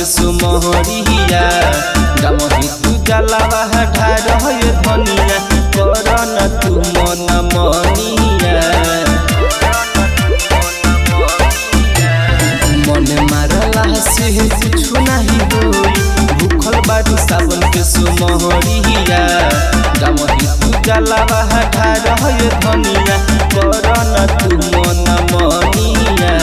के सुमहरिया गमही तू जलावा ढार है धनिया कर न तू मन मनिया मन मारला से कुछ नहीं होई भूखल बारू सावन के सुमहरिया गमही तू जलावा ढार है धनिया कर न तू मन मनिया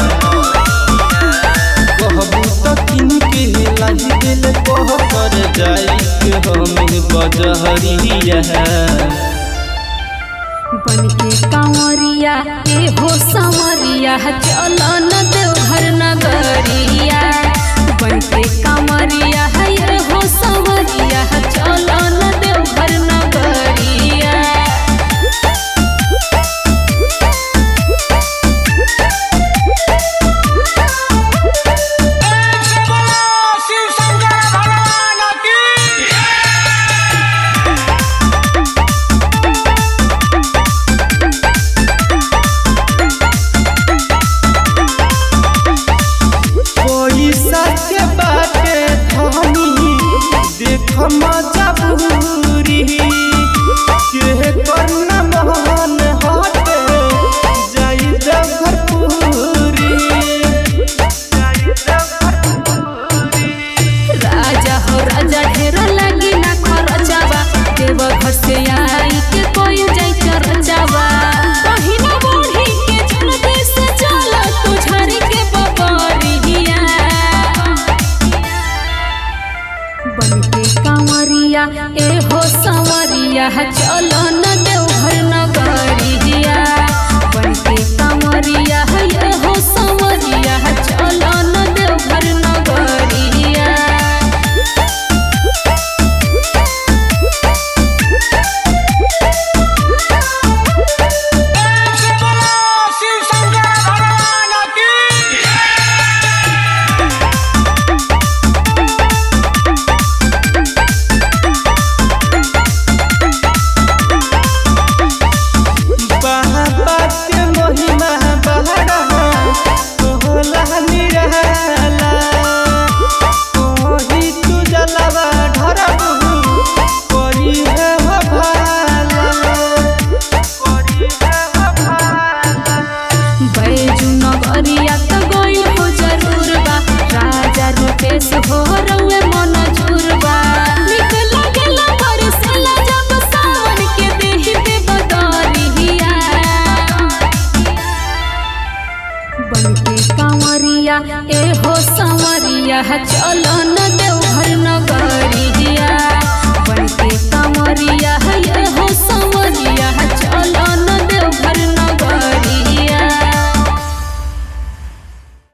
कहबू त किन के लाही दिल कह कर जाई के हमें बजहरिया बन के कांवरिया ए हो संवरिया चल न देवघर नगरिया बन के कांवरिया ए हो संवरिया चल न देवघर नगरिया से बोलो शिव शंकर भगवान की पैसा के बाटे धनी देख मजबूरी के करना मोहन हटे जाई देवघर पूरी जाई देवघर पूरी राजा हो राजा ढेर लगी ना खरचावा देवघर से आई के कोई जाई चरचावा कहीं ना बूढ़ी के जल्दी से चल तू झरी के बबरिया बन के कांवरिया ए हो संवरिया चल न देवघर नगरिया बन के कांवरिया ए हो संवरिया चल न देवघर नगरिया से बोलो शिव शंकर भगवान की बाबा के महिमा बहरा तोहला निरहला कोही तू जलवा ढरबू करी है हो भाला करी है हो भाला बैजू नगरिया त गइल हो जरूर बा राजा रूपेश हो रउए मन जुरबा निक लागेला बरसेला जब सावन के देहि पे बदरिया बन के कांवरिया ए हो संवरिया चल न